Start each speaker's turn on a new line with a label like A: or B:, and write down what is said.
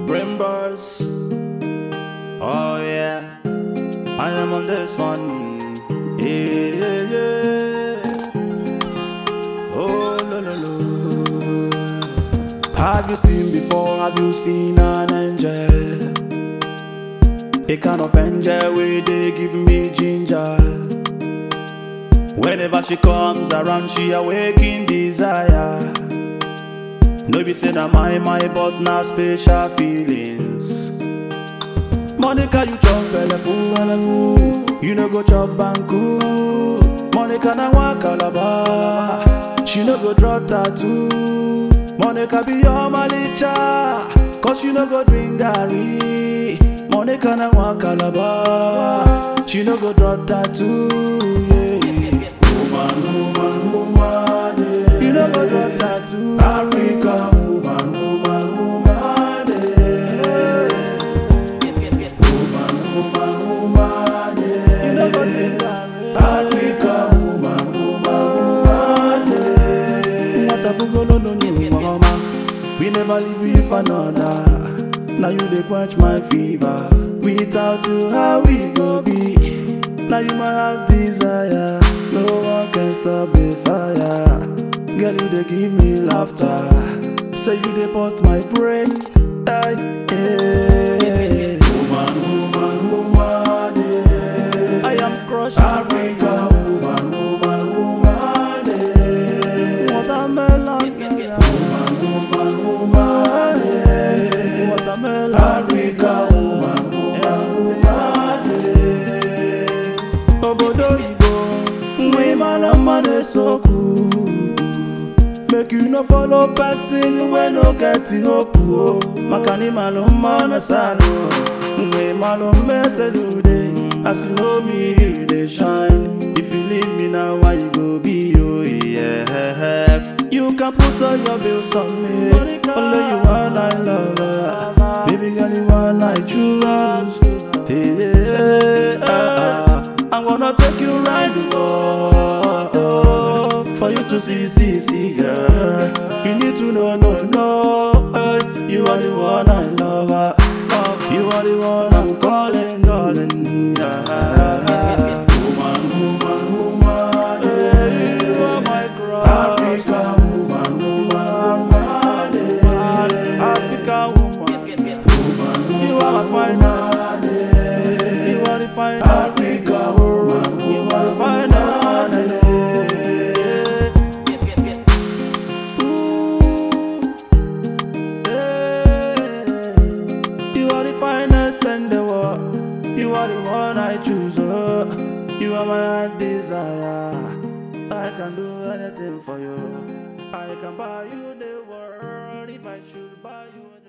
A: Brain bars. Oh yeah, I am on this one. Yeah, yeah, yeah. Oh no no no. Have you seen before? Have you seen an angel? A kind of angel where they give me ginger. Whenever she comes around, she awaken desire. No be say na my my but na special feelings. Monica, you chop belle full, belle full. You no go chop banku. Monica na one calabar. She no go draw tattoo. Monica be your malicha, cause you no go drink garri. Monica na one calabar. She no go draw tattoo. Yeah. Woman, woman, woman. Yeah. You no go draw tattoo. Africa, woman, woman, woman. Yeah. Woman, woman, woman. Yeah. You no go drink garri. Africa, woman, woman, woman. Yeah. What a bugolo no new mama. We never leave you for another. Now you dey quench my fever. Without you, how we go be? Now you my heart desire. No one can stop the fire. Girl, you dey give me laughter. Say you dey bust my brain. Ay, yeah. Woman, woman, woman, yeah. I am crushed. Africa, woman, woman, woman, yeah. Watermelon, yeah. Woman, woman, woman, yeah. Watermelon, Africa, woman, woman, woman, yeah. Obodo Igbo, nwe mara mma na-esokwu. Make you no follow person wey no get hope o. Maka na ịmalụ mma na salụ. Mgbe ịmalụ mmetelude, as you know me you dey shine. If you leave me now, why you go be o? Yeah. You can put all your bills on me. Only you one I love. her. Baby girl, you one I choose. Yeah. I'm gonna take you round the world for you to see, see, see, girl. You need to know, no, no. eh, You are the one I love. ah. You are the one I'm calling, calling. Yeah. Woman, woman, woman. Yeah, you are my crush. Africa woman, woman, woman. Yeah. Africa woman. You are my finest. You are the finest. Africa woman, you are the finest. You are the finest in the world. You are the one I choose. Oh. You are my heart desire. I can do anything for you. I can buy you the world if I should buy you.